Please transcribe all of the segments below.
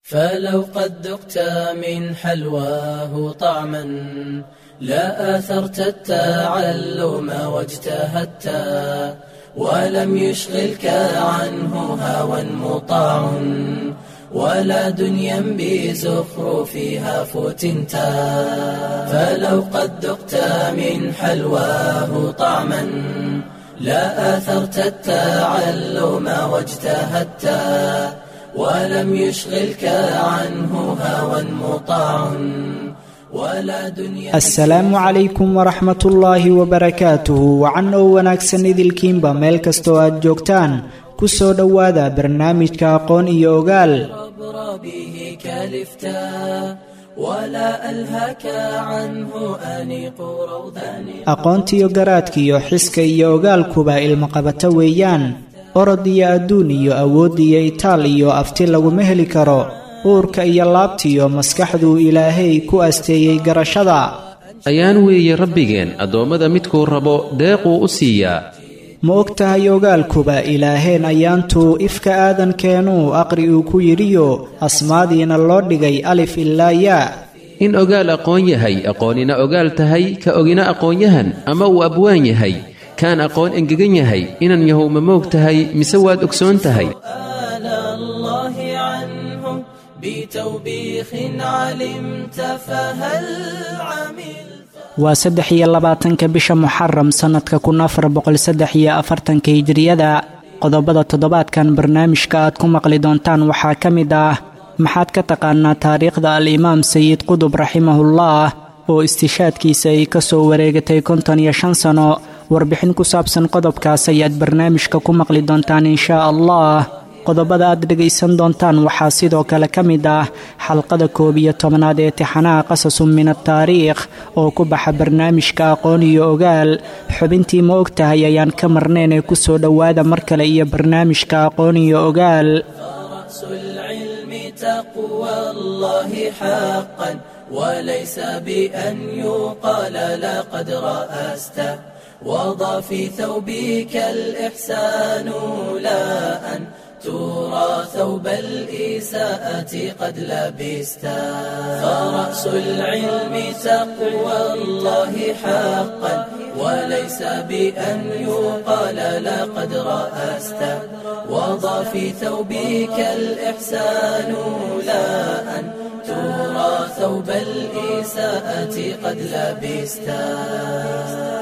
فلو قد ذقت من حلواه طعما لا آثرت التعلم واجتهدت ولم يشغلك عنه هوى مطاع ولا دنيا بزخرفها فتنت فلو قد ذقت من حلواه طعما لا آثرت التعلم واجتهدت ولم يشغلك عنه هوى مطاع ولا دنيا asalaamu calaykum waraxmat ullaahi wabarakaatuhu wacan oo wanaagsan idilkiinba meel kastoo aad joogtaan ku soo dhowaada barnaamijka aqoon iyo ogaal عبر به كلفتا ولا ألهك عنه أنيق روضان aqoontiyo garaadkiyo xiska iyo ogaalkuba ilmaqabato weeyaan orod iyo adduun iyo awood iyo itaal iyo afti laguma heli karo uurka iyo laabtiyo maskaxduu ilaahay ku asteeyey garashada ayaan weeye rabbigeen addoommada midkuu rabo deequu u siiyaa ma og tahay ogaalkuba ilaaheen ayaantuu ifka aadankeenuu aqri uu ku yidhiyo asmaadiina loo dhigay alif ilaa yaa in ogaal aqoon yahay aqoonina ogaal tahay ka ogina aqoonyahan ama uu abwaan yahay kaan aqoon engegan yahay inan yahow ma moog tahay mise waad ogsoon tahay آل الله عنه بتوبيخ علمت فهل عملت waa saddex iyo labaatanka bisha muxaram sannadka kun afar boqol saddex iyo afartanka hijriyada qodobada toddobaadkan barnaamijka aad ku maqli doontaan waxaa ka mid ah maxaad ka taqaanaa taariikhda al-imaam sayid qudub raximahullah oo istishaadkiisa ay ka soo wareegatay konton iyo shan sano warbixin ku saabsan qodobkaas ayaad barnaamijka ku maqli doontaan inshaa allah qodobada aad dhegaysan doontaan waxaa sidoo kale ka mid ah xalqada koob iyo tobnaad ee tixanaha qasasun min ataariikh oo ku baxa barnaamijka aqoon iyo ogaal xubintii ma og tahay ayaan ka marnayn ee ku soo dhowaada mar kale iyo barnaamijka aqoon iyo ogaal رأس العلم تقوى الله حقا وليس بأن يقال لقد رأست وضع في ثوبك الإحسان لا أن ترى ثوب الإساءة قد لبست فرأس العلم تقوى الله حقا وليس بأن يقال لقد رأست وضع في ثوبك الإحسان لا أن ترى ثوب الإساءة قد لبست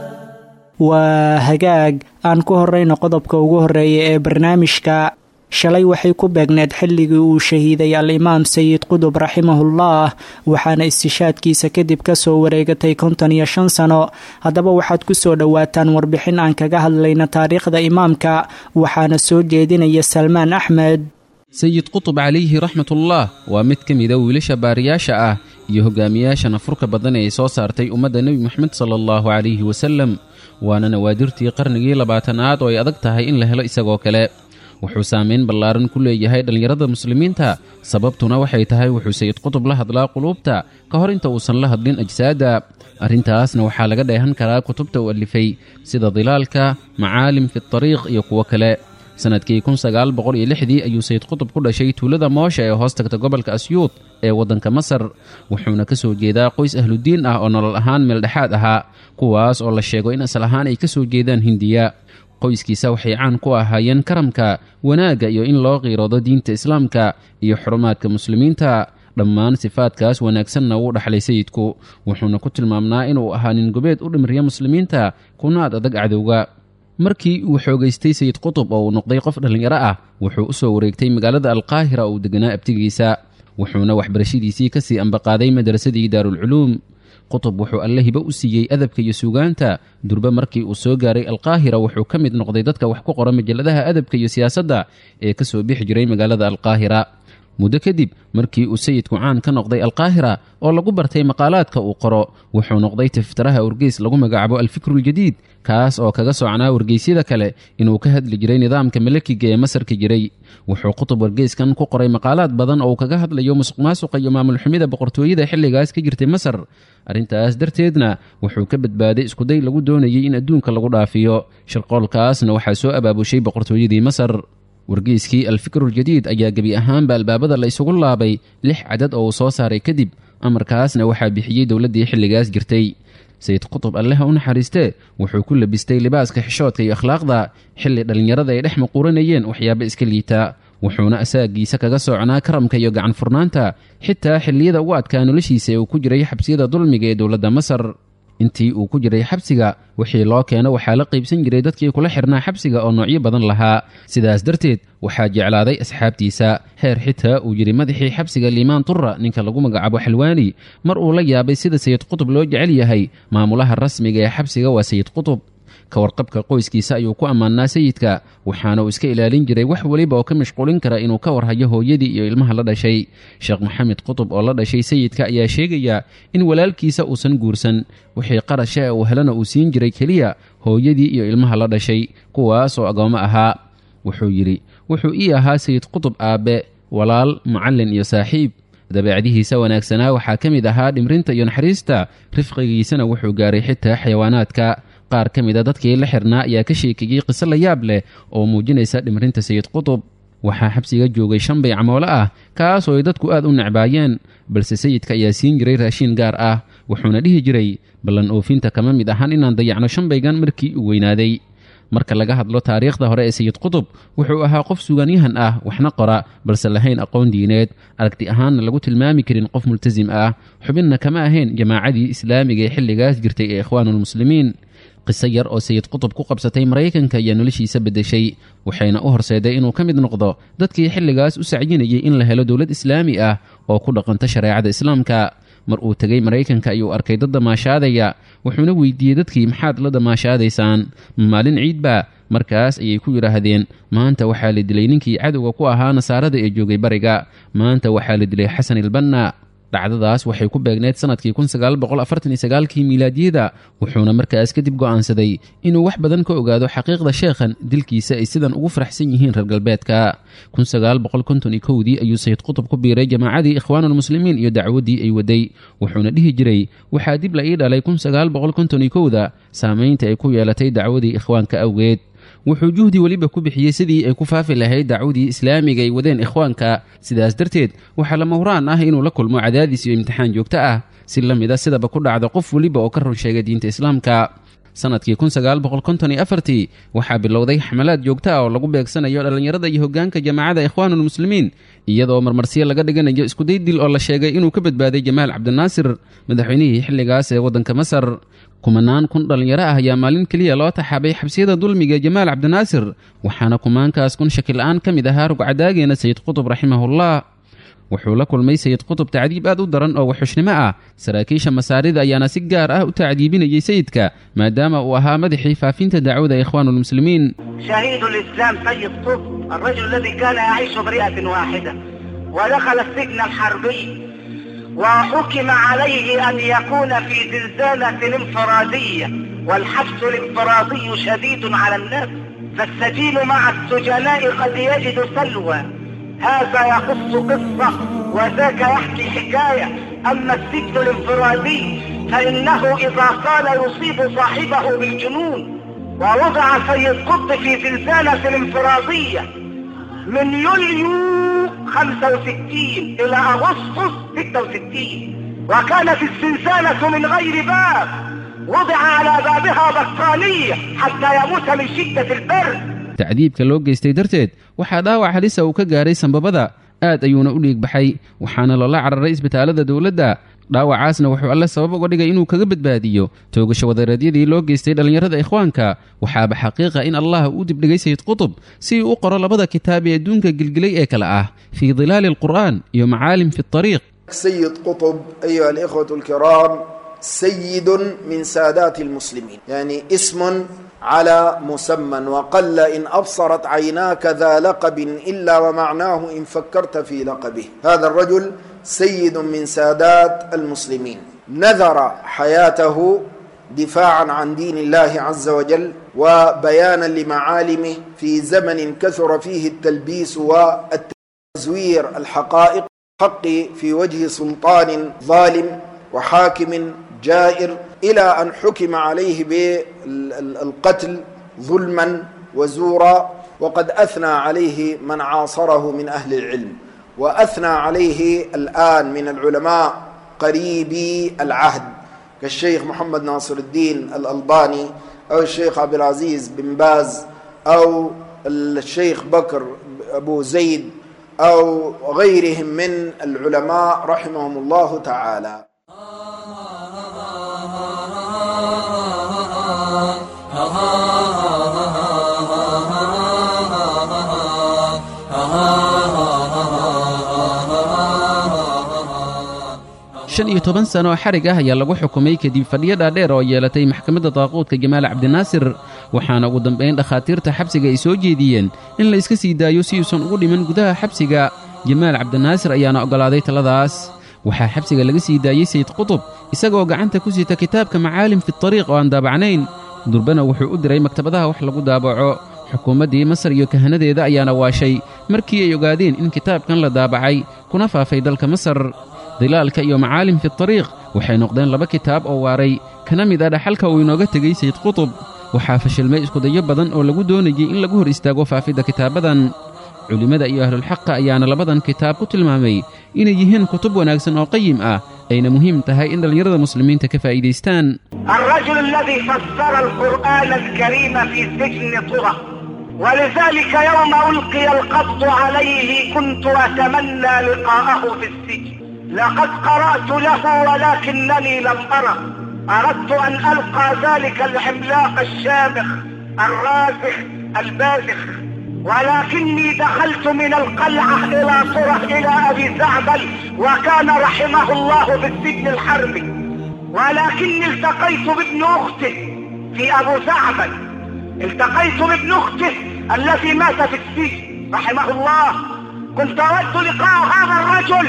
waa hagaag aan ku horrayno qodobka ugu horreeya ee barnaamijka shalay waxay ku beegneed xilligii uu shahiiday al-imaam sayid qudub raximahullah waxaana istishaadkiisa kadib ka soo wareegatay konton iyo shan sano haddaba waxaad ku soo dhowaataan warbixin aan kaga hadlayna taariikhda imaamka waxaana soo jeedinaya salmaan axmed sayid qutub calayhi raxmatullaah waa mid ka mida wiilasha baariyaasha ah iyo hogaamiyaasha nafurka badan ee ay soo saartay ummadda nebi moxamed sala allahu calayhi wasalem waana nawaadirtii qarnigii labaatanaad oo ay adag tahay in la helo isagoo kale wuxuu saamayn ballaaran ku leeyahay dhallinyarada muslimiinta sababtuna waxay tahay wuxuu sayid qutub la hadlaa quluubta ka hor inta uusan la hadlin ajsaadda arrintaasna waxaa laga dheehan karaa kutubta uu alifay sida dilaalka macaalim fi tariiq iyo kuwo kale sannadkii kun sagaal boqol iyo lixdii ayuu sayid qutub ku dhashay tuulada moosha ee hoos tagta gobolka asyuud ee waddanka masar wuxuuna ka soo jeedaa qoys ahludiin ah oo nolol ahaan meeldhexaad ahaa kuwaas oo la sheego in asal ahaan ay ka soo jeedaan hindiya qoyskiisa waxay caan ku ahaayeen karamka wanaagga iyo in loo qiiroodo diinta islaamka iyo xurumaadka muslimiinta dhammaan sifaadkaas wanaagsanna wuu dhaxlay sayidku wuxuuna ku tilmaamnaa inuu ahaa nin gobeed u dhimriya muslimiinta kuna ad adag cadowga markii uu xoogaystay sayid qutub oo uu noqday qof dhallinyaro ah wuxuu u soo wareegtay magaalada alqaahira oo uu deganaa abtigiisa wuxuuna waxbarashadiisii ka sii ambaqaaday madrasadii daarulculuum qutub wuxuu alle hibo u siiyey adabka iyo suugaanta durbe markii uu soo gaaray alqaahira wuxuu ka mid noqday dadka wax ku qora majalladaha adabka iyo siyaasadda ee ka soo bixi jiray magaalada alqaahira muddo kadib markii uu sayidku caan ka noqday alqaahira oo lagu bartay maqaalaadka uu qoro wuxuu noqday tiftiraha wargeys lagu magacaabo alfikruljadiid kaas oo kaga socnaa wargeysyada kale inuu ka hadli jiray nidaamka malakiga ee masarka jiray wuxuu qutub wargeyskan ku qoray maqaalaad badan oo uu kaga hadlayo musuq maasuqa iyo maamul xumida boqortooyada xilligaas ka jirtay masar arrintaas darteedna wuxuu ka badbaaday iskuday lagu doonayay in adduunka lagu dhaafiyo shirqoolkaasna waxaa soo abaabushay boqortooyadii masar wargeyskii alfikruljadiid ayaa gebi ahaanba albaabada la isugu laabay lix cadad oo uu soo saaray kadib amarkaasna waxaa bixiyey dowladdii xilligaas jirtay sayid qutub alleha u naxariistee wuxuu ku labistay libaaska xishoodka iyo akhlaaqda xilli dhallinyarada ay dhex maquuranayeen waxyaaba iska liita wuxuuna asaagiisa kaga soocnaa karamka iyo gacan furnaanta xitaa xilliyada ugu adkaa noloshiisa ee uu ku jiray xabsiyada dulmiga ee dowladda masar intii uu ku jiray xabsiga wixii loo keeno waxaa la qaybsan jiray dadkii kula xirnaa xabsiga oo noocyo badan lahaa sidaas darteed waxaa jeclaaday asxaabtiisa heer xitaa uu yidhi madaxii xabsiga liimaan turra ninka lagu magacaabo xalwaani mar uu la yaabay sida sayid qutub loo jecel yahay maamulaha rasmiga ee xabsiga waa sayid qutub ka warqabka qoyskiisa ayuu ku ammaanaa sayidka waxaana uu iska ilaalin jiray wax weliba oo ka mashquulin kara inuu ka warhayo hooyadii iyo ilmaha la dhashay sheekh maxamed qutub oo la dhashay sayidka ayaa sheegaya in walaalkiisa uusan guursan wixii qarasha ee uu helana uu siin jiray keliya hooyadii iyo ilmaha la dhashay kuwaas oo agoommo ahaa wuxuu yidhi wuxuu ii ahaa sayid qutub aabbe walaal mucallin iyo saaxiib dabeecdihiisa wanaagsanaa waxaa ka mid ahaa dhimrinta iyo naxariista rifqigiisana wuxuu gaaray xitaa xayawaanaadka qaar ka mid a dadkii la xirnaa ayaa ka sheekeeyey qiso la yaab leh oo muujinaysa dhimrinta sayid qutub waxaa xabsiga joogay shan bay camoole ah kaasoo ay dadku aad u necbaayeen balse sayidka ayaa siin jiray raashiin gaar ah wuxuuna dhihi jiray ballan oofinta kama mid ahan inaan dayacno shanbaygan markii uu weynaaday marka laga hadlo taariikhda hore ee sayid qutub wuxuu ahaa qof suganyahan ah waxna qora balse lahayn aqoon diineed aragti ahaanna lagu tilmaami karin qof multasim ah xubinna kama ahayn jamaacadii islaamiga ee xilligaas jirtay ee ikhwaanuulmuslimiin qiso yar oo sayid qutub ku qabsatay maraykanka ayaa noloshiisa beddeshay waxayna u horseeday inuu ka mid noqdo dadkii xilligaas u sacyinayay in la helo dowlad islaami ah oo ku dhaqanta shareecada islaamka mar uu tegay maraykanka ayuu arkay dad damaashaadaya wuxuuna weydiiyey dadkii maxaad la damaashaadaysaan maalin ciidba markaas ayay ku yidhaahdeen maanta waxaa la dilay ninkii cadowga ku ahaa nasaarada ee joogay bariga maanta waxaa la dilay xasan ilbanna dhacdadaas waxay ku beegneyd sannadkii kii miilaadiyada wuxuuna markaas kadib go'aansaday inuu wax badan ka ogaado xaqiiqda sheekhan dilkiisa ay sidan ugu faraxsan yihiin reer galbeedka dii ayuu sayid qutub ku biiray jamaacadii ikhwaanuulmuslimiin iyo dacwaddii ay waday wuxuuna dhihi jiray waxaa dib la ii dhalay da saamaynta ay ku yeelatay dacwadii ikhwaanka awgeed wuxuu juhdi weliba ku bixiyey sidii ay ku faafi lahayd dacwadii islaamiga ay wadeen ikhwaanka sidaas darteed waxaa lama huraan ah inuu la kulmo cadaadis iyo imtixaan joogto ah si la mid a sidaba ku dhacda qof weliba oo ka run sheegay diinta islaamka sannadkii waxaa bilowday xamalaad joogto ah oo lagu beegsanayo dhallinyarada iyo hoggaanka jamaacada ikhwaanuulmuslimiin iyadoo marmarsiyo laga dhiganayo iskuday dil oo la sheegay inuu ka badbaaday jamaal cabdinaasir madaxweynihii xilligaas ee waddanka masar kumanaan kun dhallinyaro ah ayaa maalin keliya loo taxaabay xabsiyada dulmiga jamaal cabdinaasir waxaana kumaankaas kun shakil-aan ka mid ahaa rugcadaageena sayid qutub raximahullah wuxuu la kulmay sayid qutub tacdiib aad u daran oo waxxushnimo ah saraakiisha masaarida ayaana si gaar ah u tacdiibinayay sayidka maadaama uu ahaa madaxii faafinta dacwada ikhwaanuulmuslimiin شهيد الإسلام سيد قطب الرجل الذي كان يعيش برئة واحدة ودخل السجن الحربي وحكم عليه أن يكون في زنزانة انفرادية والحبس الانفرادي شديد على الناس فالسجين مع السجناء قد يجد سلوى هذا يقص قصة وذاك يحكي حكاية أما السجن الانفرادي فإنه إذا قال يصيب صاحبه بالجنون ووضع سيد قطب في زنزانة انفرادية من يوليو 65 إلى أغسطس 66 وكانت الزنزانة من غير باب وضع على بابها بطانية حتى يموت من شدة البرد tacdiibka loo geystay darteed waxaa dhaawac halisa uu ka gaaray sambabada aad ayuuna u dhiig baxay waxaana loola cararay isbitaalada dowladda dhaawacaasna wuxuu alle sabab uga dhigay inuu kaga badbaadiyo toogasho wadareedyadii loo geystay dhallinyarada ikhwaanka waxaaba xaqiiqa in allah uu dibdhigay sayid qutub si uu u qoro labada kitaab ee adduunka gilgilay ee kale ah fii dilaali alqur'aan iyo macaalim fi اطariiq سيد قطب أيها الإخوة الكرام سيد من سادات المسلمين يعني اسم على مسمى وقل إن أبصرت عيناك ذا لقب إلا ومعناه إن فكرت في لقبه هذا الرجل سيد من سادات المسلمين نذر حياته دفاعا عن دين الله عز وجل وبيانا لمعالمه في زمن كثر فيه التلبيس والتزوير الحقائق حق في وجه سلطان ظالم وحاكم جائر إلى أن حكم عليه بالقتل ظلما وزورا وقد أثنى عليه من عاصره من أهل العلم وأثنى عليه الآن من العلماء قريبي العهد كالشيخ محمد ناصر الدين الألباني أو الشيخ عبد العزيز بن باز أو الشيخ بكر أبو زيد أو غيرهم من العلماء رحمهم الله تعالى shan iyo toban sano oo xarig ah ayaa lagu xukumay kadib fadhiyo dhaadheer oo yeelatay maxkamadda daaquudka jamaal cabdinaasir waxaana ugu dambayn dhakhaatiirta xabsiga ay soo jeediyeen in la iska sii daayo si uusan ugu dhiman gudaha xabsiga jamaal cabdinaasir ayaana oggolaaday taladaas waxaa xabsiga laga sii daayey sayid qutub isagoo gacanta ku sita kitaabka macaalim fitariiq oo aan daabacnayn durbana wuxuu u diray maktabadaha wax lagu daabaco xukuumaddii masar iyo kahanadeeda ayaana waashay markii ay ogaadeen in kitaabkan la daabacay kuna faafay dalka masar dilaalka iyo macaalim fitariiq waxay noqdeen laba kitaab oo waaray kana mid ah dhaxalka uu inooga tegey sayid qutub waxaa fashilmay iskudayo badan oo lagu doonayey in lagu hor istaago faafidda kitaabadan culimmada iyo ahlulxaqa ayaana labadan kitaab ku tilmaamay inay yihiin kutub wanaagsan oo qayim ah ayna muhiim tahay in dhallinyarada muslimiinta ka faa'iidaystaan الرجل الذي فسر القرآن الكريم في سجن طرى ولذلك يوم ألقي القبض عليه كنت أتمنى لقاءه في السجن لقد قرأت له ولكنني لم أره أردت أن ألقى ذلك العملاق الشامخ الراسخ البازخ ولكني دخلت من القلعة إلى صرح إلى أبي زعبل وكان رحمه الله في السجن الحربي ولكني التقيت بابن أخته في أبو زعبل التقيت بابن أخته الذي مات في السجن رحمه الله كنت أود لقاء هذا الرجل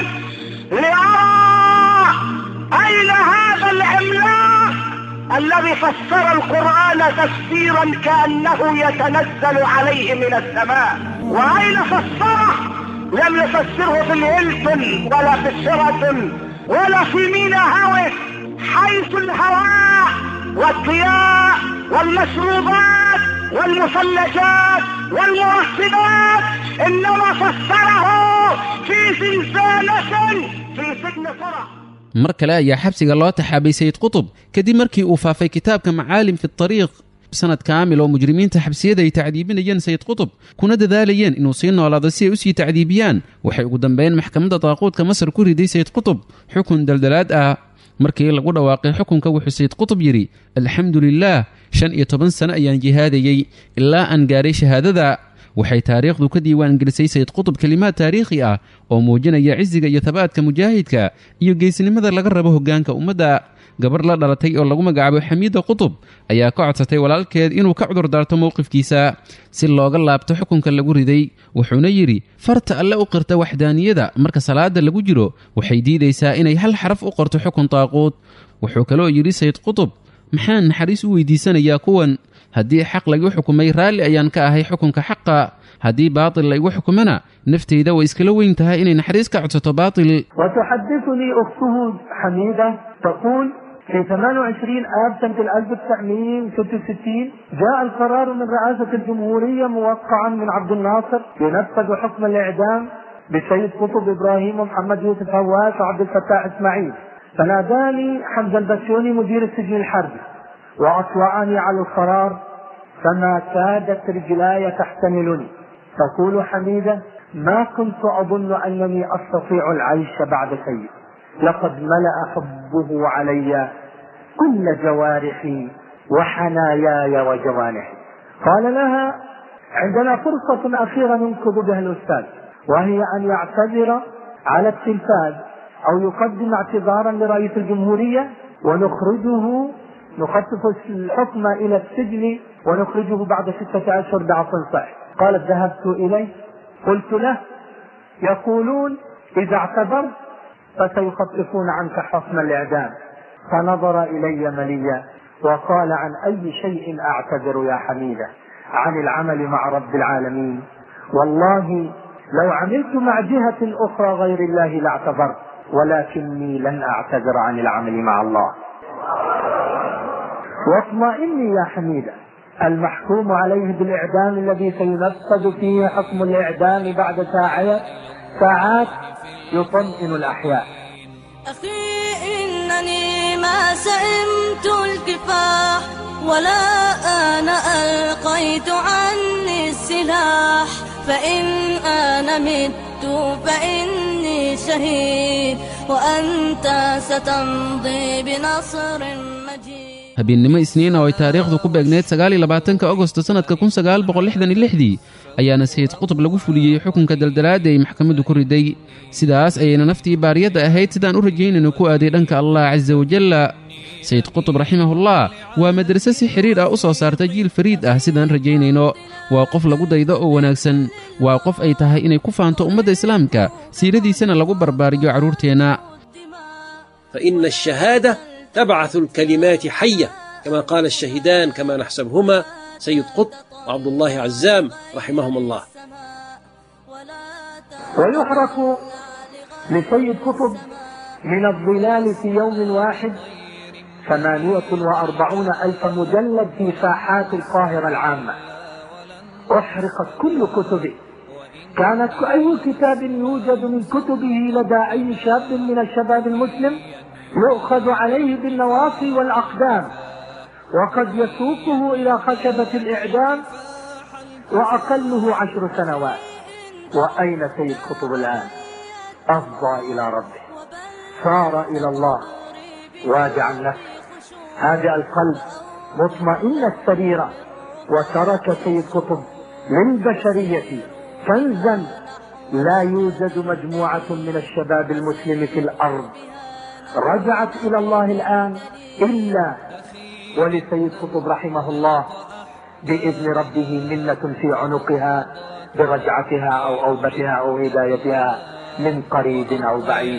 لأرى أين هذا العملاق الذي فسر القرآن تفسيرا كأنه يتنزل عليه من السماء وأين فسره لم يفسره في الهيلتون ولا في الشيراتون ولا في مينا هاوس حيث الهواء والضياء والمشروبات والمثلجات والمرسبات انما فسره في زنزانة في سجن فرح mar kale ayaa xabsiga loo taxaabay sayid qutub kadib markii uu faafay kitaabka macaalim fi tariiq sanad kaamil oo mujrimiinta xabsiyada ay tacdiibinayeen sayid qutub kuna dadaalayeen inuu sii noolaado si ay u sii tacdiibiyaan waxay ugu dambeyn maxkamadda daaquudka masar ku riday sayid qutub xukun daldalaad ah markii lagu dhawaaqay xukunka wuxuu sayid qutub yidhi alxamdu lilaah shan iyo toban sano ayaan jihaadayey ilaa aan gaaray shahaadada waxay taariikhdu ka diiwaan gelisay sayid qutub kelimaad taariikhi ah oo muujinaya cisiga iyo tabaadka mujaahidka iyo geesnimada laga rabo hoggaanka ummadda gabar la dhalatay oo lagu magacaabo xamiida qutub ayaa ka codsatay walaalkeed inuu ka cudur daarto mowqifkiisa si looga laabto xukunka lagu riday wuxuuna yidhi farta alle u qirta waxdaaniyada marka salaada lagu jiro waxay diidaysaa inay hal xaraf u qorto xukun taaquud wuxuu kaloo yidhi sayid qutub maxaan naxariis u weydiisanayaa kuwan haddii xaq laygu xukumay raalli ayaan ka ahay xukunka xaqa haddii baatil laygu xukumana naftayda way iskala weyn tahay inay naxariis ka codsato baatil وتحدثني أخته حميدة تقول في 28 آب سنة 1966 جاء القرار من رئاسة الجمهورية موقعا من عبد الناصر ينفذ حكم الإعدام بسيد قطب إبراهيم ومحمد يوسف هواس وعبد الفتاح إسماعيل فناداني حمزة البسيوني مدير السجن الحربي وأطلعني على القرار فما كادت رجلاي تحتملني تقول حميدة ما كنت أظن أنني أستطيع العيش بعد سيد لقد ملأ حبه علي كل جوارحي وحناياي وجوانحي قال لها عندنا فرصة أخيرة ننقذ بها الأستاذ وهي أن يعتذر على التلفاز أو يقدم اعتذارا لرئيس الجمهورية ونخرجه نخفف الحكم إلى السجن ونخرجه بعد ستة أشهر بعفو صح قالت ذهبت إليه قلت له يقولون إذا اعتذرت فسيخففون عنك حكم الإعدام فنظر إلي مليا وقال عن أي شيء أعتذر يا حميدة عن العمل مع رب العالمين والله لو عملت مع جهة أخرى غير الله لاعتذرت ولكني لن أعتذر عن العمل مع الله واطمئني يا حميدة المحكوم عليه بالإعدام الذي سينفذ فيه حكم الإعدام بعد ساعات ساعات يطمئن الأحياء أخي إنني ما سئمت الكفاح ولا أنا ألقيت عني السلاح فإن أنا مت فإني شهيد وأنت ستمضي بنصر مجيد habeennimo isniina oo ay taariikhdu ku beegneyd sagaaliyo labaatanka agosto sannadka kun sagaal boqol lixdan iyo lixdii ayaana sayid qutub lagu fuliyey xukunka daldalaadda ay maxkamaddu ku riday sidaas ayayna naftii baariyadda ahayd sidaan u rajaynayno ku aaday dhanka allah casa wajalla sayid qutub raximahullah waa madrase si xidhiir ah u soo saarta jiil fariid ah sidaan rajaynayno waa qof lagu daydo oo wanaagsan waa qof ay tahay inay ku faanto ummadda islaamka siiradiisana lagu barbaariyo carruurteenna فإن الشهادة تبعث الكلمات حية كما قال الشهيدان كما نحسبهما سيد قطب وعبد الله عزام رحمهم الله ويحرق لسيد قطب من الظلال في يوم واحد ثمانية وأربعون ألف مجلد في ساحات القاهرة العامة أحرقت كل كتبه كانت أي كتاب يوجد من كتبه لدى أي شاب من الشباب المسلم يؤخذ عليه بالنواصي والأقدام وقد يسوقه إلى خشبة الإعدام وأقله عشر سنوات وأين سيد قطب الآن أفضى إلى ربه صار إلى الله واجع النفس هادئ القلب مطمئن السريرة وترك سيد قطب للبشرية كنزا لا يوجد مجموعة من الشباب المسلم في الأرض رجعت إلى الله الآن إلا ولسيد قطب رحمه الله بإذن ربه منة في عنقها برجعتها أو أوبتها أو هدايتها من قريب أو بعيد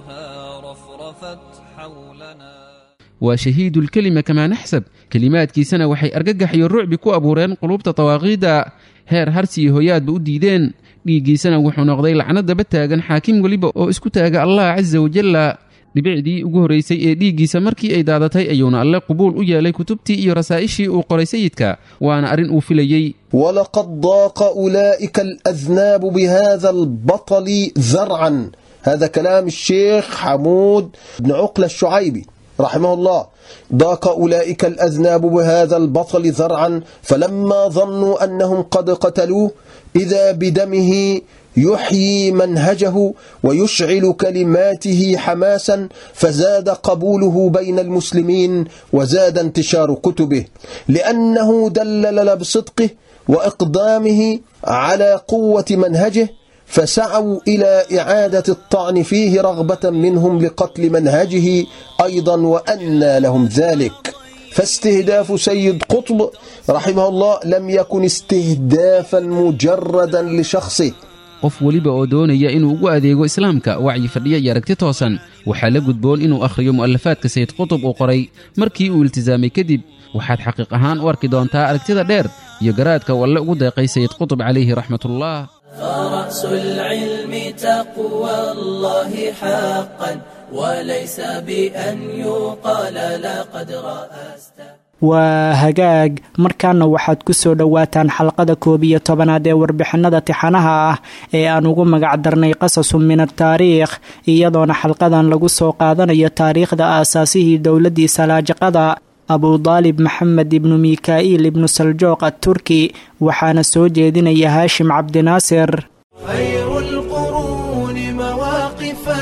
waa shahiidulkelima kamaa naxsab kelimaadkiisana waxay argagax iyo rucbi ku abuureen qulubta dawaaqiidda heer harsi iyo hoyaadba u diideen dhiiggiisana wuxuu noqday lacnadaba taagan xaakim weliba oo isku taaga allah casa wajalla dhibicdii ugu horraysay ee dhiiggiisa markii ay daadatay ayuuna alle qubuul u yeelay kutubtii iyo rasaa'ishii uu qoray sayidka waana arrin uu filayey ولقد ضاق أولئك الأذناب بهذا البطل ذرعا هذا كلام الشيخ حمود بن عقلة الشعيبي رحمه الله ضاق أولئك الأذناب بهذا البطل ذرعا فلما ظنوا أنهم قد قتلوه إذا بدمه يحيي منهجه ويشعل كلماته حماسا فزاد قبوله بين المسلمين وزاد انتشار كتبه لأنه دلل بصدقه وإقدامه على قوة منهجه فسعوا إلى إعادة الطعن فيه رغبة منهم لقتل منهجه أيضا وأنى لهم ذلك فاستهداف سيد قطب رحمه الله لم يكن استهدافا مجردا لشخصه qof weliba oo doonaya inuu ugu adeego islaamka wacyi fadhiya iyo aragti toosan waxaa la gudboon inuu akhriyo mu'alafaadka sayid qutub uu qoray markii uu iltisaamay kadib waxaad xaqiiq ahaan u arki doontaa aragtida dheer iyo garaadka uu alle ugu deeqay sayid qutub calayhi raxmatullah فرأس العلم تقوى الله حقا وليس بأن يقال لقد رأست waa hagaag markaana waxaad ku soo dhowaataan xalqada koob iyo tobanaad ee warbixinada tixanaha ah ee aan ugu magac darnay qasasun min ataariikh iyadoona xalqadan lagu soo qaadanayo taariikhda aasaasihii dowladdii salaajaqada abudaalib maxamed ibnu mikaa'iil ibnu saljoog atturki waxaana soo jeedinaya haashim cabdinaasir خير القرون مواقفا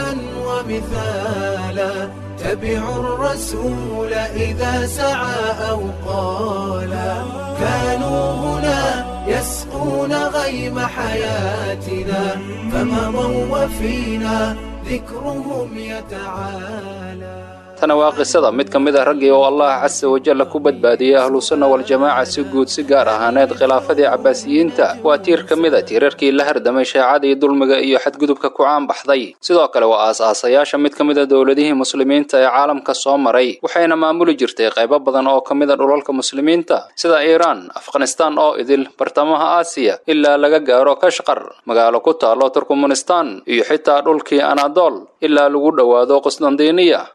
ومثالا تبعوا الرسول إذا سعى أو قالا كانوا هنا يسقون غيم حياتنا فمضوا وفينا ذكرهم يتعالى tana waa qisada mid ka mid a raggii oo allah casa wajalla ku badbaadiyey ahlusunna waljamaaca si guud si gaar ahaaneed khilaafadii cabbaasiyiinta waa tiir ka mid a tiirarkii la hardamay shaacadii dulmiga iyo xadgudubka ku caanbaxday sidoo kale waa aas-aasayaasha mid ka mid a dowladihii muslimiinta ee caalamka soo maray waxayna maamuli jirtay qaybo badan oo ka mid a dhulalka muslimiinta sida iiraan afghanistaan oo idil bartamaha aasiya ilaa laga gaaro kashqar magaalo ku taalo turkmenistan iyo xitaa dhulkii anadol ilaa lagu dhowaado qusdandiiniya waxay ahayd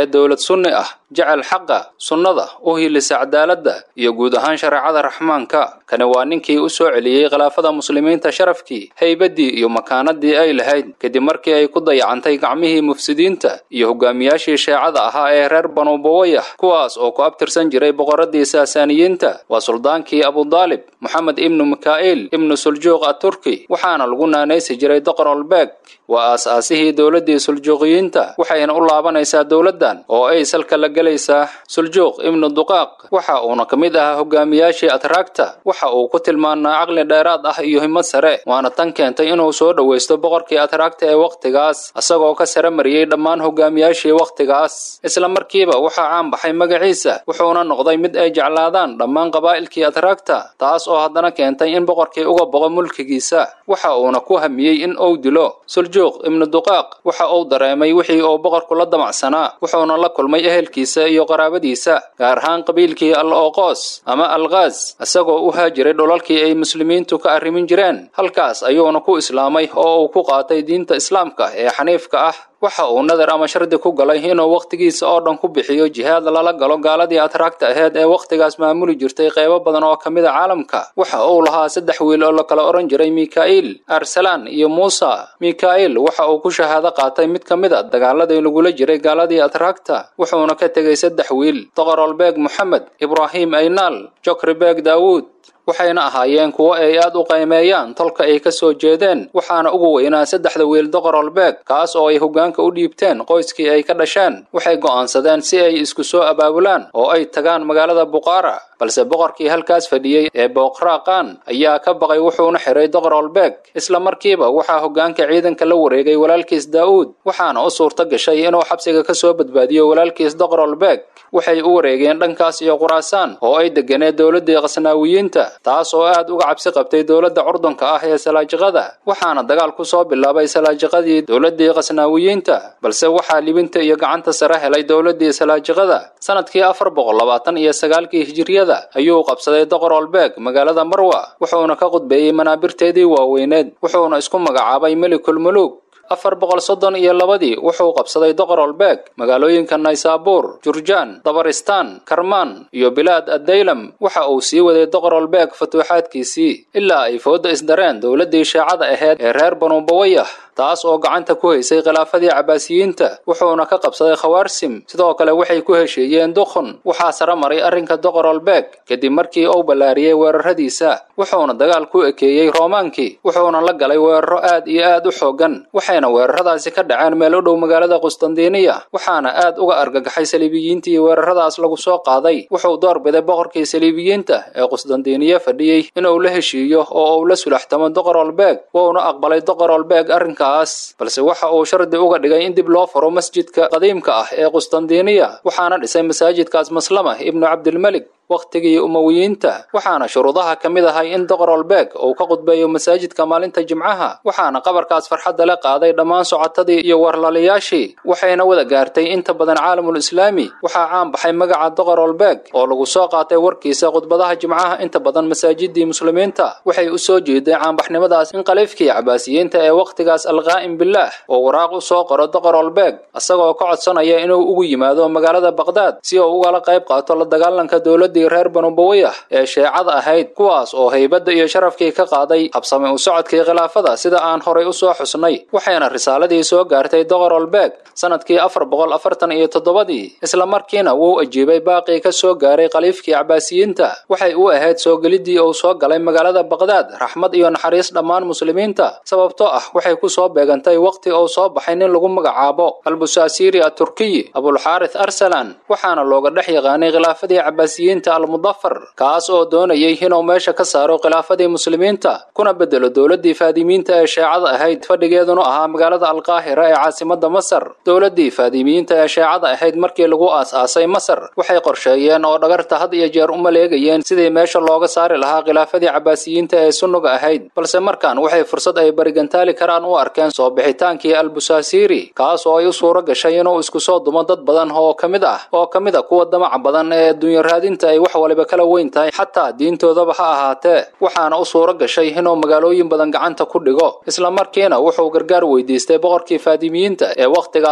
ahayd dowlad sunni ah jecel xaqa sunnada u hilisa cadaaladda iyo guud ahaan shareecada raxmaanka kani waa ninkii u soo celiyey khilaafada muslimiinta sharafkii haybaddii iyo makaanadii ay lahayd kadib markii ay ku dayacantay gacmihii mufsidiinta iyo hogaamiyaashii sheecada ahaa ee reer banu bawayah kuwaas oo ku abtirsan jiray boqoradii saasaaniyiinta waa suldaankii abudaalib moxamed ibnu mikaa'il ibnu suljuuq aturki waxaana lagu naanaysi jiray doqorolbeeg waa aas-aasihii dowladdii suljuuqiyiinta waxayna u laabanaysaa dowladdan oo ay salka la gelaysaa suljuuq ibnu duqaaq waxa uuna ka mid ahaa hogaamiyaashii atraagta waxa uu ku tilmaanaa caqli dheeraad ah iyo himad sare waana tan keentay inuu soo dhowaysto boqorkii atraagta ee wakhtigaas isagoo ka sare mariyey dhammaan hogaamiyaashii wakhtigaas isla markiiba waxaa caan baxay magaciisa wuxuuna noqday mid ay jeclaadaan dhammaan qabaa'ilkii atraagta taas oo haddana keentay in boqorkii uga boqo mulkigiisa waxa uuna ku hamiyey in uu dilo suljuuq ibnu duqaaq waxa uu dareemay wixii uu boqorku la damacsanaa wuxuuna la kulmay ehelkiisa iyo qaraabadiisa gaar ahaan qabiilkii al ooqoos ama alkhaas isagoo u haajiray dhulalkii ay muslimiintu ka arrimin jireen halkaas ayuuna ku islaamay oo uu ku qaatay diinta islaamka ee xaniifka ah waxa uu nadar ama shardi ku galay inuu wakhtigiisa oo dhan ku bixiyo jihaad lala galo gaaladii atraagta aheyd ee wakhtigaas maamuli jirtay qaybo badan oo ka mid a caalamka waxa uu lahaa saddex wiil oo la kala odhan jiray mika'il arsalaan iyo muusa mika'il waxa uu ku shahaado qaatay mid ka mid a dagaaladii lagula jiray gaaladii atraagta wuxuuna ka tegey saddex wiil doqorolbeeg moxamed ibraahim aynaal jokribeeg daawuud waxayna ahaayeen kuwo ay aad u qaymeeyaan tolka ay ka soo jeedeen waxaana ugu weynaa saddexda wiil doqorolbeeg kaas oo ay hoggaanka u dhiibteen qoyskii ay ka dhasheen waxay go'aansadeen si ay isku soo abaabulaan oo ay tagaan magaalada buqaara balse boqorkii halkaas fadhiyey ee booqraaqaan ayaa ka baqay wuxuuna xiray doqorolbeeg isla markiiba waxaa hoggaanka ciidanka la wareegay walaalkiis daa'uud waxaana u suurto gashay inuu xabsiga ka soo badbaadiyo walaalkiis doqorolbeeg waxay u wareegeen dhankaas iyo quraasaan oo ay deganeed dowladdii qasnaawiyiinta taas oo aad uga cabsi qabtay dowladda curdunka ah ee salaajiqada waxaana dagaal ku soo bilaabay salaajiqadii dowladdii qasnaawiyiinta balse waxaa libinta iyo gacanta sare helay dowladdii salaajiqada sanadkii afar boqol labaatan iyo sagaalkii hijiriyada ayuu qabsaday doqorolbeeg magaalada marwa wuxuuna ka qudbeeyey manaabirteedii waaweyneed wuxuuna isku magacaabay melikulmuluug afar boqol soddon iyo labadii wuxuu qabsaday doqorolbeeg magaalooyinka naysaabuur jurjaan dabaristaan karmaan iyo bilaad addaylam waxa uu sii waday doqorolbeeg fatuuxaadkiisii ilaa ay fooda isdareen dowladdii shaacada aheyd ee reer banu bawayah taas oo gacanta ku haysay khilaafadii cabaasiyiinta wuxuuna ka qabsaday khawaarsim sidoo kale waxay ku heshiiyeen dukhun waxaa sare maray arrinka doqorolbeeg kadib markii uu ballaariyey weeraradiisa wuxuuna dagaal ku ekeeyey roomaankii wuxuuna la galay weeraro aad iyo aad u xooggan waxayna weeraradaasi ka dhaceen meel u dhow magaalada qustandiniya waxaana aad uga argagaxay saliibiyiintii weeraradaas lagu soo qaaday wuxuu doorbiday boqorkii saliibiyiinta ee qustandiniya fadhiyey inuu la heshiiyo oo uu la sulaxtamo doqorolbeeg wuuna aqbalay doqorolbeeg arrinka balse waxa uu shardi uga dhigay in dib loo furo masjidka qadiimka ah ee qustandiniya waxaana dhisay masaajidkaas maslama ibnu cabdilmelik wakhtigii umowiyiinta waxaana shuruudaha ka mid ahay in doqorolbeeg uu ka qudbeeyo masaajidka maalinta jimcaha waxaana qabarkaas farxadda la qaaday dhammaan socotadii iyo warlaliyaashii waxayna wada gaartay inta badan caalamul islaami waxaa caan baxay magaca doqorolbeeg oo lagu soo qaatay warkiisa khudbadaha jimcaha inta badan masaajidii muslimiinta waxay u soo jeeday caanbaxnimadaas in khaliifkii cabaasiyiinta ee wakhtigaas alqaa'im bilaah oo waraaq u soo qoro doqorolbeeg isagoo ka codsanaya inuu ugu yimaado magaalada baqdaad si uu ugala qayb qaato la dagaalanka dowladda reer banubawayah ee sheecada ahayd kuwaas oo haybadda iyo sharafkii ka qaaday habsame u socodkii khilaafada sida aan horay u soo xusnay waxayna risaaladii soo gaartay doqorolbeeg sanadkii afar boqol afartan iyo toddobadii isla markiina wuu ajiibay baaqii ka soo gaaray khaliifkii cabaasiyiinta waxay u ahayd soo geliddii uu soo galay magaalada baqdaad raxmad iyo naxariis dhammaan muslimiinta sababtoo ah waxay ku soo beegantay wakhti uu soo baxay nin lagu magacaabo albusaasiri aturkiyi abulxaarith arsalan waxaana looga dhex yaqaanay khilaafadii cabaasiyiinta almudafar kaas oo doonayay inuu meesha ka saaro khilaafadii muslimiinta kuna bedelo dowladdii faadimiinta ee sheecada ahayd fadhigeeduna ahaa magaalada alqaahira ee caasimada masar dowladdii faadimiyiinta ee sheecada ahayd markii lagu aas-aasay masar waxay qorsheeyeen oo dhagarta had iyo jeer u maleegayeen sidii meesha looga saari lahaa khilaafadii cabaasiyiinta ee sunnuga ahayd balse markaan waxay fursad ay barigantaali karaan u arkeen soo bixitaankii albusaasiri kaas oo ay u suuro gashay inuu isku soo dumo dad badan oo ka mid ah oo ka mid a kuwa damaca badan ee adduunya raadinta ay wax waliba kala weyn tahay xataa diintoodaba ha ahaatee waxaana u suuro gashay inuu magaalooyin badan gacanta ku dhigo isla markiina wuxuu gargaar weydiistay boqorkii faadimiyiinta ee wakhtigaas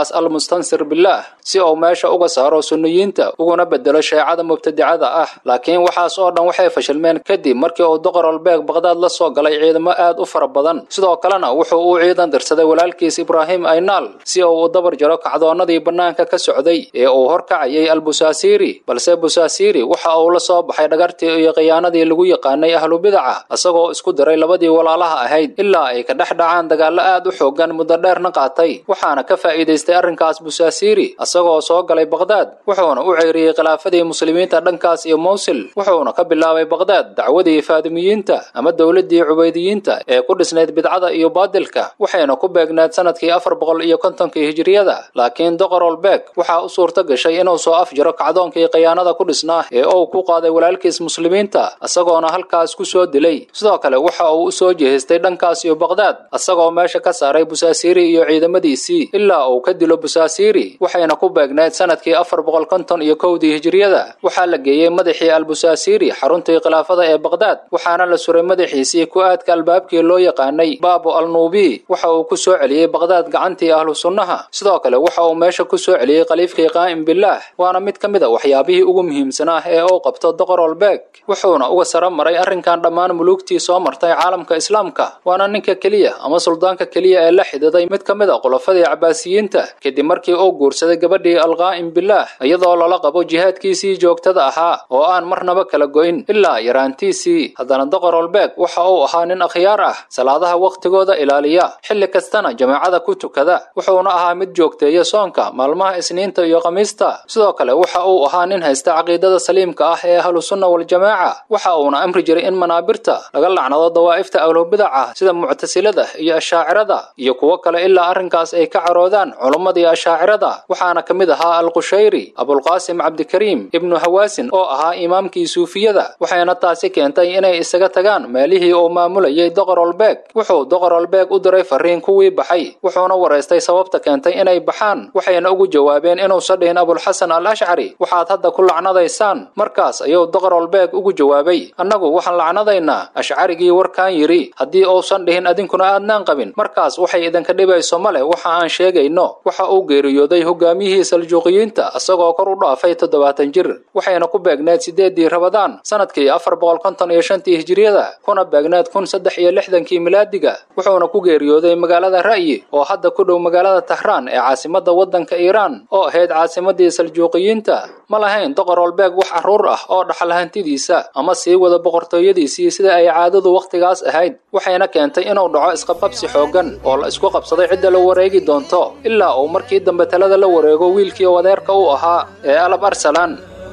ninkaas almustansir bilaah si uu meesha uga saaro sunniyiinta uguna bedelo sheecada mubtadicada ah laakiin waxaas oo dhan waxay fashilmeen kadib markii uu doqorolbeeg baqdaad la soo galay ciidamo aad u fara badan sidoo kalena wuxuu u ciidan dirsaday walaalkiis ibraahim aynaal si uu u dabar jaro kacdoonnadii bannaanka ka socday ee uu horkacayay albusaasiiri balse busaasiiri waxa uu la soo baxay dhagartii iyo khiyaanadii lagu yaqaanay ahlu bidaca isagoo isku diray labadii walaalaha ahayd ilaa ay ka dhex dhacaan dagaallo aad u xoogan muddo dheerna qaatay waxaana ka faa'iidaystay arrinkaas busaasiiri isagoo soo galay baqdaad wuxuuna u ceyriyey khilaafadii muslimiinta dhankaas iyo mowsil wuxuuna ka bilaabay baqdaad dacwadii faadimiyiinta ama dowladdii cubaydiyiinta ee ku dhisnayd bidcada iyo baadilka waxayna ku beegnayd sanadkii afar boqol iyo kontonkii hijiriyada laakiin doqorolbeeg waxaa u suurto gashay inuu soo afjiro kacdoonkii khiyaanada ku dhisnaa ee uu ku qaaday walaalkiis muslimiinta isagoona halkaas ku soo dilay sidoo kale waxa uu u soo jeestay dhankaas iyo baqdaad isagoo meesha ka saaray busaasiiri iyo ciidamadiisii ilaa uu ka dilo busaasiiri waxayna ku beegnayd sanadkii afar boqol konton iyo kowdii hijiriyada waxaa la geeyey madaxii albusaasiiri xaruntii khilaafada ee baqdaad waxaana la suray madaxiisii ku aadka albaabkii loo yaqaanay baabo alnuubi waxa uu ku soo celiyey baqdaad gacantii ahlu sunnaha sidoo kale waxa uu meesha ku soo celiyey khaliifkii qaa'im bilaah waana mid ka mid a waxyaabihii ugu muhiimsanaa ee uu qabto doqorolbeeg wuxuuna uga sara maray arrinkan dhammaan muluugtii soo martay caalamka islaamka waana ninka keliya ama suldaanka keliya ee la xididay mid ka mid a khulafadii cabaasiyiinta kadib markii uu guursaday gabadhii alqaa'im bilaah iyadoo lala qabo jihaadkiisii joogtada ahaa oo aan marnaba kala go'in ilaa yaraantiisii haddana doqorolbeeg waxa uu ahaa nin akhyaar ah salaadaha wakhtigooda ilaaliya xilli kastana jamaacada ku tukada wuxuuna ahaa mid joogteeya soonka maalmaha isniinta iyo khamiista sidoo kale waxa uu ahaa nin haysta caqiidada saliimka ah ee ahlusunna waljamaaca waxa uuna amri jiray in manaabirta laga lacnado dawaa'ifta ahlubidaca sida muctasilada iyo ashaacirada iyo kuwo kale ilaa arrinkaas ay ka caroodaan culummadii ashaacirada waxaana ka mid ahaa alqushayri abulqaasim cabdikariim ibnu hawaasin oo ahaa imaamkii suufiyada waxayna taasi keentay inay isaga tagaan meelihii uu maamulayay doqorolbeeg wuxuu doqorolbeeg u diray fariin kuwii baxay wuxuuna waraystay sababta keentay inay baxaan waxayna ugu jawaabeen inuusan dhihin abulxasan al ashcari waxaad hadda ku lacnadaysaan markaas ayuu doqorolbeeg ugu jawaabay annagu waxaan lacnadaynaa ashcarigii warkaan yidhi haddii uusan dhihin adinkuna aadnaan qabin markaas waxay idinka dhibayso ma leh waxa aan sheegayno waxa uu geeriyooday hogaamiyihii saljuuqiyiinta isagoo kor u dhaafay toddobaatan jir waxayna ku beegneed sideeddii rabadaan sanadkii afar boqol konton iyo shantii hijiriyada kuna beegneed kun saddex iyo lixdankii milaadiga wuxuuna ku geeriyooday magaalada ra'yi oo hadda ku dhow magaalada tahraan ee caasimadda waddanka iiraan oo ahayd caasimaddii saljuuqiyiinta ma lahayn doqorolbeeg wax carruur ah oo dhaxal hantidiisa ama sii wada boqortooyadiisii sida ay caadadu wakhtigaas ahayd waxayna keentay inuu dhaco isqabqabsi xooggan oo la isku qabsaday cidda la wareegi doonto ilaa uu markii dambe talada la wareego wiilkii wadeerka u ahaa ee alab arsalan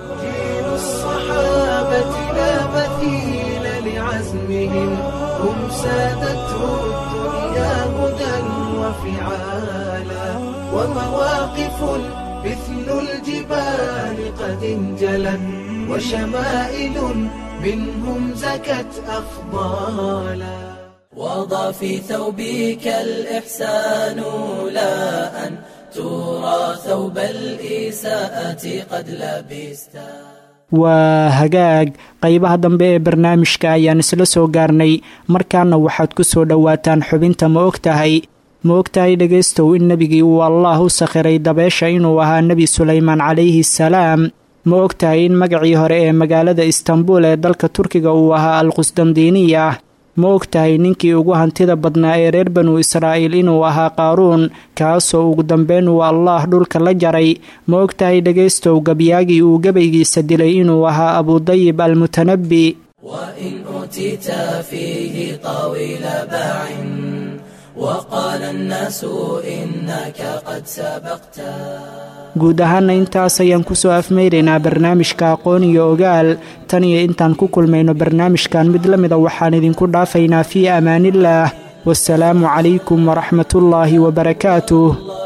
مثل الجبال قد انجلت وشمائل منهم زكت أفضالا وضع في ثوبك الإحسان لا أن ترى ثوب الإساءة قد لبست waa hagaag qaybaha dambe ee barnaamijka ayaan isla soo gaarnay markaana waxaad ku soo dhowaataan xubinta ma og tahay ma ogtahay dhegaystow in nebigii uu allaah u sakhiray dabeesha inuu ahaa nebi sulaymaan calayhi salaam ma ogtahay in magacii hore ee magaalada istanbul ee dalka turkiga uu ahaa alqusdandiiniya ma ogtahay ninkii ugu hantida badnaa ee reer banu israa'iil inuu ahaa qaaruun kaasoo ugu dambeyn uu allaah dhulka la jaray ma ogtahay dhegaystow gabyaagii uu gabaygiisa dilay inuu ahaa abudayib almutanabbi وإن أوتيت فيه طاويل باع وقال الناس إنك قد سبقت guud ahaana intaas ayaan kusoo afmeyraynaa barnaamijka aqoon iyo ogaal tan iyo intaan ku kulmayno barnaamijkan mid la mida waxaan idinku dhaafaynaa fii amaaniillaah wasalaamu calaykum waraxmatullaahi wabarakaatuh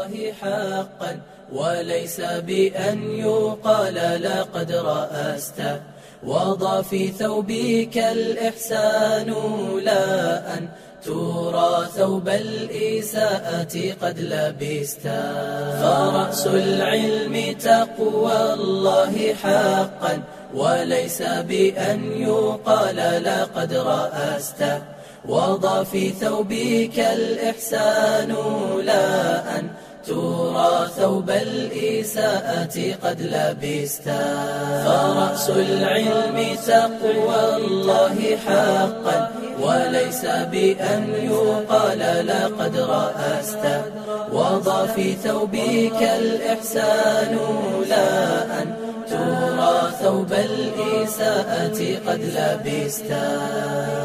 وليس بأن يقال لقد رأست وضع في ثوبك الإحسان لا أن ترى ثوب الإساءة قد لبست فرأس العلم تقوى الله حقا وليس بأن يقال لقد رأست وضع في ثوبك الإحسان لا أن ترى ثوب الإساءة قد لبستا فرأس العلم تقوى الله حقا وليس بأن يقال لقد رأست وضع في ثوبك الإحسان لا أن ترى ثوب الإساءة قد لبستا